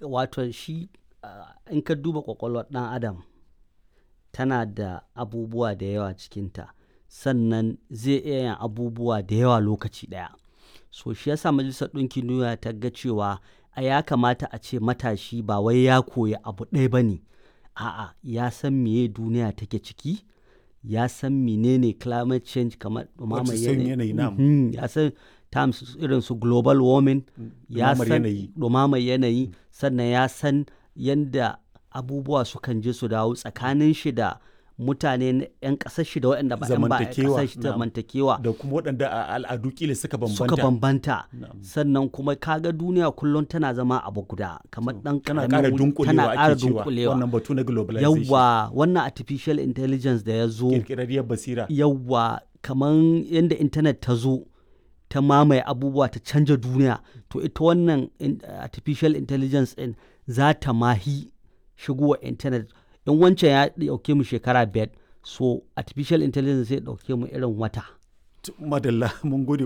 wato shi ah, in ka duba ƙwaƙwalwar ɗan adam tana da abubuwa da yawa cikinta sannan zai iya yin abubuwa da yawa lokaci ɗaya so shi yasa majalisar ɗinkin duniya ta ga cewa a ya kamata a ce matashi ba wai ya koyi abu ɗaya ba ne a'a ya san meye duniya take ciki ya san menene climate change kamar ɗumamar Wato sauyin yanayi, na'am. Mhm, ya san terms irin su global warming ya ɗumamar san yanayi. ɗumamar yanayi sannan ya san yadda abubuwa sukan je su dawo tsakanin shi da mutane na 'yan ƙasar shi da waɗanda ba 'yan ba 'yan Zamantakewa, ƙasar shi na'am. zamantakewa da kuma waɗanda a al'adu kila suka bambanta suka bambanta Na'am. sannan kuma kaga duniya kullum tana zama abu guda kamar ɗan tana ƙaramin ƙara wuri- dunkulewa tana ƙara ake cewa dunkulewa wannan batu na globalization yawwa wannan artificial intelligence da ya zo kirkirarriyar basira yawwa kamar yadda intanet ta zo ta mamaye abubuwa ta canja duniya to ita wannan in- artificial intelligence din za ta mahi shigowa intanet in wancan ya dauke mu shekara biyar so artificial intelligence zai dauke mu irin wata madalla mun gode